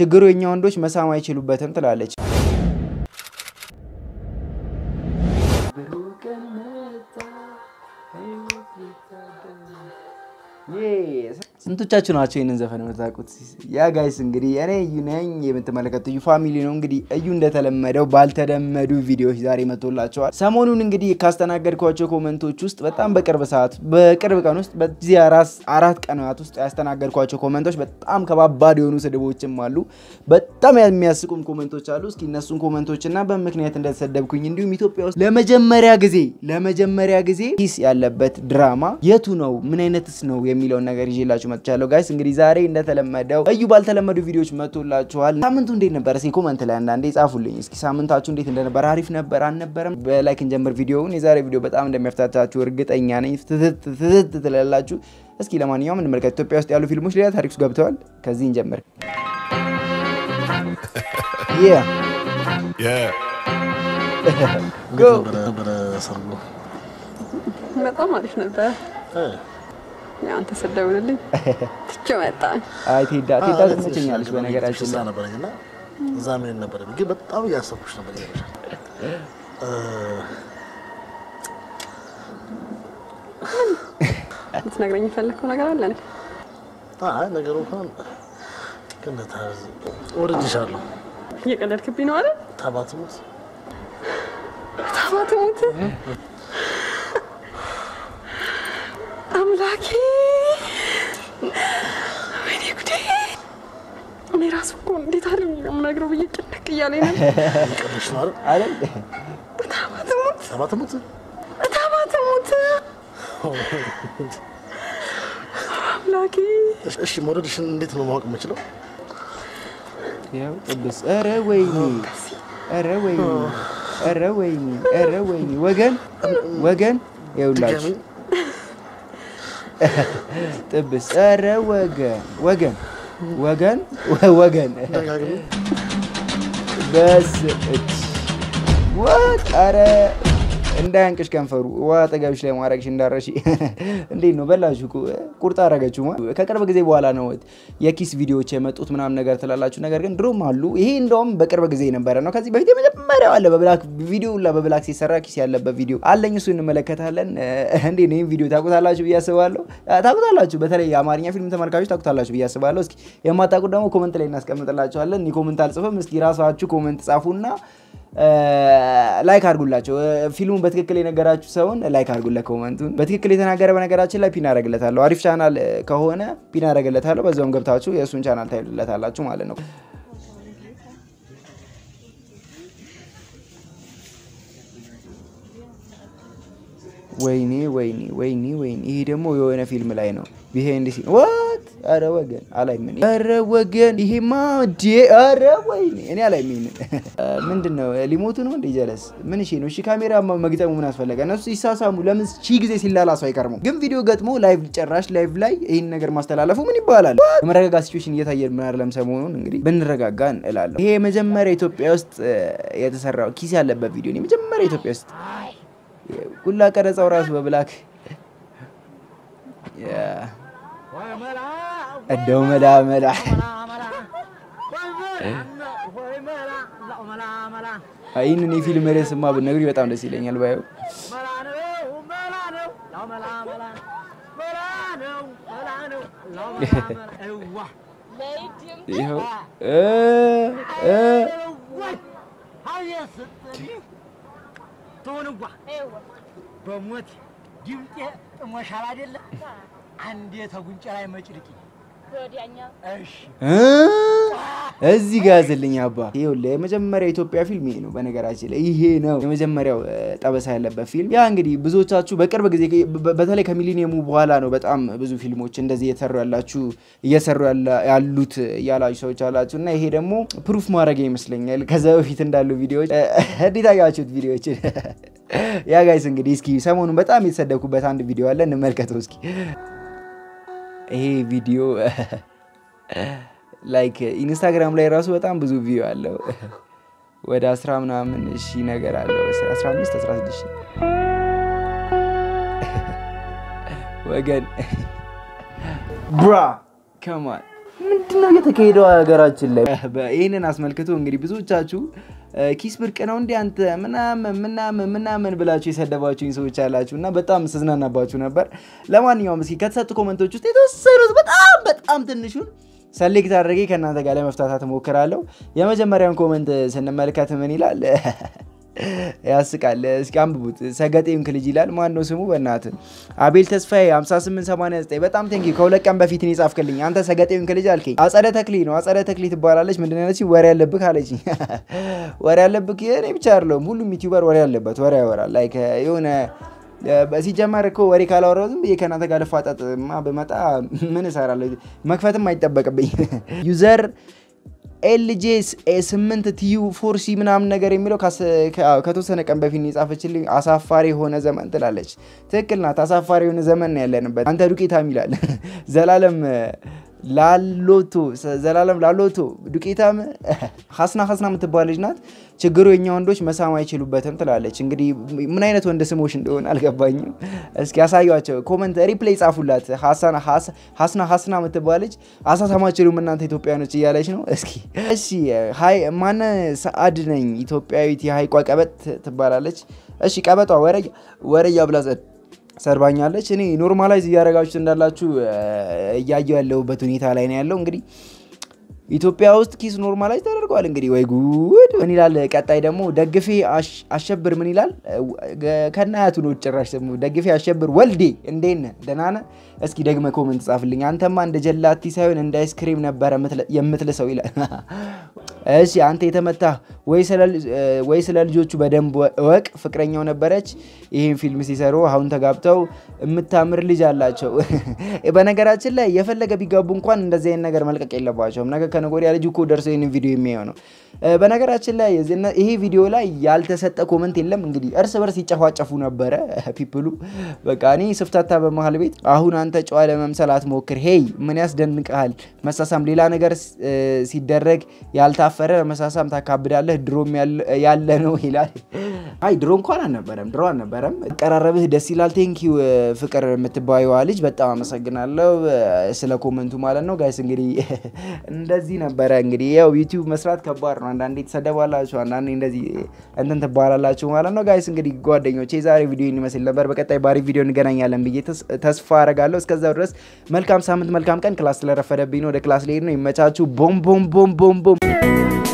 ችግሩ የኛ ወንዶች መሳም አይችሉበትም ትላለች። ስንቶቻችሁ ናቸው ይህንን ዘፈን የምታውቁት? ያ ጋይስ እንግዲህ እኔ እዩ ነኝ። የምትመለከቱ እዩ ፋሚሊ ነው። እንግዲህ እዩ እንደተለመደው ባልተለመዱ ቪዲዮዎች ዛሬ መጥቶላቸዋል። ሰሞኑን እንግዲህ ካስተናገድኳቸው ኮመንቶች ውስጥ በጣም በቅርብ ሰዓት በቅርብ ቀን ውስጥ በዚህ አራት ቀናት ውስጥ ያስተናገድኳቸው ኮመንቶች በጣም ከባባድ የሆኑ ስድቦችም አሉ፣ በጣም የሚያስቁም ኮመንቶች አሉ። እስኪ እነሱን ኮመንቶች እና በምክንያት እንደተሰደብኩኝ እንዲሁም ኢትዮጵያ ውስጥ ለመጀመሪያ ጊዜ ለመጀመሪያ ጊዜ ኪስ ያለበት ድራማ የቱ ነው ምን አይነትስ ነው የሚለውን ነገር ይዤላችሁ መጥቻለሁ። ጋይስ እንግዲህ ዛሬ እንደተለመደው እዩ ባልተለመዱ ቪዲዮዎች መጥቶላችኋል። ሳምንቱ እንዴት ነበር? እስኪ ኮመንት ላይ አንዳንዴ ጻፉልኝ። እስኪ ሳምንታችሁ እንዴት እንደነበር፣ አሪፍ ነበር አልነበረም? በላይክ እንጀምር ቪዲዮውን። የዛሬ ቪዲዮ በጣም እንደሚያፍታታችሁ እርግጠኛ ነኝ። ትትት ትላላችሁ። እስኪ ለማንኛውም እንመልከት። ኢትዮጵያ ውስጥ ያሉ ፊልሞች ሌላ ታሪክ ውስጥ ገብተዋል። ከዚህ እንጀምር። በጣም አሪፍ ነበር። አንተ ስደውልልኝ ትቼው መጣሁ። አይ ቴዳ ቴዳ ትመቸኛለች በነገራችን ላይ ነበረኝ እና እዛ ምን ነበረ ግን በጣም እያሰብኩሽ ነበር። ይገርምሻል ልትነግረኝ የፈለግከው ነገር አለ እንዴ? አይ ነገሩ እንኳን ግን ታዝ ወድጄሻለሁ። እየቀለድክብኝ ነው አይደል? ታባትሙት ታባትሙት አምላኬ ወይኔ ጉዴ! እኔ ራሱ እኮ እንዴት አለ የምነግረው ብዬ ጭንቅ እያለኝ ነበር። ቀልሽ ነው አይደል? አይደል? ታባትሙት ታባትሙት ታባትሙት አምላኬ እሺ መውደድሽን እንዴት ነው ማወቅ የምችለው? ያው ጥብስ ኧረ ወይኔ ኧረ ወይኔ ኧረ ወይኔ ኧረ ወይኔ ወገን ወገን ይኸውላችሁ ድጋሚ ጥብስ ኧረ ወገን ወገን ወገን ወገን ደጋግሚ በስ ወት ኧረ እንዳያንቅሽ ከንፈሩ ውሃ አጠገብሽ ላይ ማድረግሽ እንዳረሽ እንዴት ነው በላችሁ እኮ ቁርጥ አረገችው ከቅርብ ጊዜ በኋላ ነው የኪስ ቪዲዮዎች የመጡት ምናምን ነገር ትላላችሁ ነገር ግን ድሮም አሉ ይሄ እንደውም በቅርብ ጊዜ የነበረ ነው ከዚህ በፊት የመጀመሪያው አለ በብላክ ቪዲዮ ላ በብላክ ሲሰራ ኪስ ያለበት ቪዲዮ አለኝ እሱ እንመለከታለን እንዴ ነው ይህም ቪዲዮ ታቁታላችሁ ብዬ አስባለሁ ታቁታላችሁ በተለይ የአማርኛ ፊልም ተመልካቾች ታቁታላችሁ ብዬ አስባለሁ እስኪ የማታቁት ደግሞ ኮመንት ላይ እናስቀምጥላችኋለን እኔ ኮመንት አልጽፍም እስኪ ራሳችሁ ኮመንት ጻፉና ላይክ አድርጉላቸው። ፊልሙን በትክክል የነገራችሁ ሰውን ላይክ አድርጉለት። ኮመንቱን በትክክል የተናገረ በነገራችን ላይ ፒን አደርግለታለሁ። አሪፍ ቻናል ከሆነ ፒን አደርግለታለሁ። በዛውም ገብታችሁ የእሱን ቻናል ታይሉለታላችሁ ማለት ነው። ወይኔ ወይኔ ወይኔ ወይኔ! ይሄ ደግሞ የሆነ ፊልም ላይ ነው። ቢሃይንድ ሲን ዋት! አረ ወገን አላይም። እኔ አረ ወገን ይሄማ ዲ አረ ወይኔ! እኔ አላይም። ይሄንን ምንድን ነው ሊሞቱ ነው እንደ ጀለስ ምን እሺ ነው? እሺ ካሜራ መግጠሙ ምን አስፈለገ? እነሱ ሲሳሳሙ ለምን ሺህ ጊዜ ሲላላሱ አይቀርሙ? ግን ቪዲዮ ገጥሞ ላይቭ ጨራሽ ላይቭ ላይ ይህን ነገር ማስተላለፉ ምን ይባላል? የመረጋጋት ሲቹዌሽን እየታየን ምን አይደለም ሰሞኑን እንግዲህ ብንረጋጋ እላለሁ። ይሄ የመጀመሪያ ኢትዮጵያ ውስጥ የተሰራው ኪስ ያለበት ቪዲዮ ነው። የመጀመሪያ ኢትዮጵያ ውስጥ ሁላ ቀረጻው ራሱ በብላክ እንደው መላ መላ ይህንን የፊልም ርዕስማ ብትነግሩኝ በጣም ደስ ይለኛል። ባየው ይኸው ትሆንዋ በሞት ድምጤ ጥሞሻል አይደለ? አንዴ ተጉንጨ ላይ መጭድቂ እሺ እዚህ ጋር ያዝልኝ አባ። ይኸውልህ የመጀመሪያ የኢትዮጵያ ፊልም ይሄ ነው። በነገራችን ላይ ይሄ ነው የመጀመሪያው ጠበሳ ያለበት ፊልም። ያ እንግዲህ ብዙዎቻችሁ በቅርብ ጊዜ በተለይ ከሚሊኒየሙ በኋላ ነው በጣም ብዙ ፊልሞች እንደዚህ እየተሰሩ ያላችሁ እየሰሩ ያሉት እያላችሁ ሰዎች አላችሁ እና ይሄ ደግሞ ፕሩፍ ማድረግ ይመስለኛል ከዛ በፊት እንዳሉ ቪዲዮዎች እንዴት አያችሁት ቪዲዮዎችን? ያ ጋይስ እንግዲህ እስኪ ሰሞኑን በጣም የተሰደብኩበት አንድ ቪዲዮ አለ እንመልከተው እስኪ። ይሄ ቪዲዮ ላይክ ኢንስታግራም ላይ ራሱ በጣም ብዙ ቪዲዮ አለው። ወደ አስራ ምናምን ሺ ነገር አለው። አስራ አምስት አስራ ስድስት ሺ ወገን ብራ ከማን ምንድነው እየተካሄደው ሀገራችን ላይ? ይህንን አስመልክቶ እንግዲህ ብዙዎቻችሁ ኪስ ብርቅ ነው እንዲ አንተ ምናምን ምናምን ምናምን ብላችሁ የሰደባችሁኝ ሰዎች አላችሁ እና በጣም ስዝናናባችሁ ነበር። ለማንኛውም እስኪ ከተሰጡ ኮመንቶች ውስጥ የተወሰኑት በጣም በጣም ትንሹን ሰሌክት አድርጌ ከእናንተ ጋር ለመፍታታት እሞክራለሁ። የመጀመሪያውን ኮመንት ስንመለከት ምን ይላል? ያስቃል። እስኪ አንብቡት። ሰገጤም ክልጅ ይላል። ማን ነው ስሙ? በእናት አቤል ተስፋዬ 5889 በጣም ቴንኪ። ከሁለት ቀን በፊት ነው የጻፍክልኝ። አንተ ሰገጤም ክልጅ አልከኝ። አጸደ ተክሊ ነው። አጸደ ተክሊ ትባላለች። ምንድን ነው ያለችኝ? ወሬ ያለብህ አለችኝ። ወሬ ያለብህ እኔ ብቻ አይደለሁም፣ ሁሉም ዩቲዩበር ወሬ ያለበት ወሬ ያወራል። ላይክ የሆነ ሲጀመር እኮ ወሬ ካላወራሁ ዝም ብዬ ከእናንተ ጋር ልፋጠጥማ ብመጣ ምን እሰራለሁ? መክፈትም አይጠበቅብኝ ዩዘር ኤልጄ ስምንት ቲዩ ፎርሲ ምናምን ነገር የሚለው ከተወሰነ ቀን በፊት የጻፈችልኝ አሳፋሪ የሆነ ዘመን ትላለች። ትክክል ናት። አሳፋሪ የሆነ ዘመን ነው ያለንበት። አንተ ዱቄታም ይላል ዘላለም ላሎቶ ዘላለም ላሎቶ ዱቄታም ሀስና ሀስና የምትባል ልጅ ናት። ችግሩ የኛ ወንዶች መሳም አይችሉበትም ትላለች። እንግዲህ ምን አይነት ወንድ ስሞች እንደሆነ አልገባኝም። እስኪ ያሳዩቸው፣ ኮመንት ሪፕሌይ ጻፉላት። ሀስና ሀስና የምትባል ልጅ አሳሳም አትችሉም እናንተ ኢትዮጵያኖች እያለች ነው። እስኪ እሺ፣ ሀይ ማነ ሰአድ ነኝ ኢትዮጵያዊት የሀይቋ ቀበጥ ትባላለች። እሺ ቀበጧ ወረያ ብላ ሰርባኛለች። እኔ ኖርማላይዝ እያደረጋችሁት እንዳላችሁ እያየው ያለሁበት ሁኔታ ላይ ነው ያለው። እንግዲህ ኢትዮጵያ ውስጥ ኪስ ኖርማላይዝ ተደርጓል። እንግዲህ ወይ ጉድ! ምን ይላል ቀጣይ ደግሞ ደግፌ አሸብር ምን ይላል? ከናያቱ ነው ጭራሽ ደግሞ ደግፌ አሸብር ወልዴ እንዴት ነህ? ደህና ነህ? እስኪ ደግመ ኮመንት ጻፍልኝ። አንተማ እንደ ጀላቲ ሳይሆን እንደ አይስክሪም ነበረ የምትልሰው ይላል። እሺ አንተ የተመታ ወይ ስለ ልጆቹ በደንብ እወቅ። ፍቅረኛው ነበረች ይህን ፊልም ሲሰሩ አሁን ተጋብተው የምታምር ልጅ አላቸው። በነገራችን ላይ የፈለገ ቢጋቡ እንኳን እንደዚህ አይነት ነገር መልቀቅ የለባቸውም። ነገ ከነገ ወዲያ ልጅ እኮ ደርሶ ይህን ቪዲዮ የሚያየው ነው። በነገራችን ላይ ይሄ ቪዲዮ ላይ ያልተሰጠ ኮመንት የለም። እንግዲህ እርስ በርስ ይጨፋጨፉ ነበረ ፒፕሉ። በቃ እኔ ስፍታታ በመሀል ቤት አሁን አንተ ጨዋ ለመምሰል አትሞክር። ሄይ ምን ያስደንቅሃል? መሳሳም ሌላ ነገር ሲደረግ ያልታፈረ መሳሳም ታካብዳለህ። ድሮም ያለ ነው ይላል። አይ ድሮ እንኳን አልነበረም፣ ድሮ አልነበረም። አቀራረብህ ደስ ይላል። ቴንኪው ፍቅር የምትባየዋ ልጅ በጣም አመሰግናለሁ ስለ ኮመንቱ ማለት ነው። ጋይስ እንግዲህ እንደዚህ ነበረ። እንግዲህ ያው ዩቲዩብ መስራት ከባድ ነው። አንዳንዴ ትሰደባላችሁ፣ አንዳንዴ እንደዚህ እንትን ትባላላችሁ ማለት ነው። ጋይስ እንግዲህ ጓደኞቼ የዛሬ ቪዲዮ ይመስል ነበር። በቀጣይ ባሪ ቪዲዮ እንገናኛለን ብዬ ተስፋ አረጋለሁ። እስከዛው ድረስ መልካም ሳምንት፣ መልካም ቀን። ክላስ ስለረፈደብኝ ነው ወደ ክላስ ልሄድ ነው። ይመቻችሁ። ቦም ቦም ቦም ቦም ቦም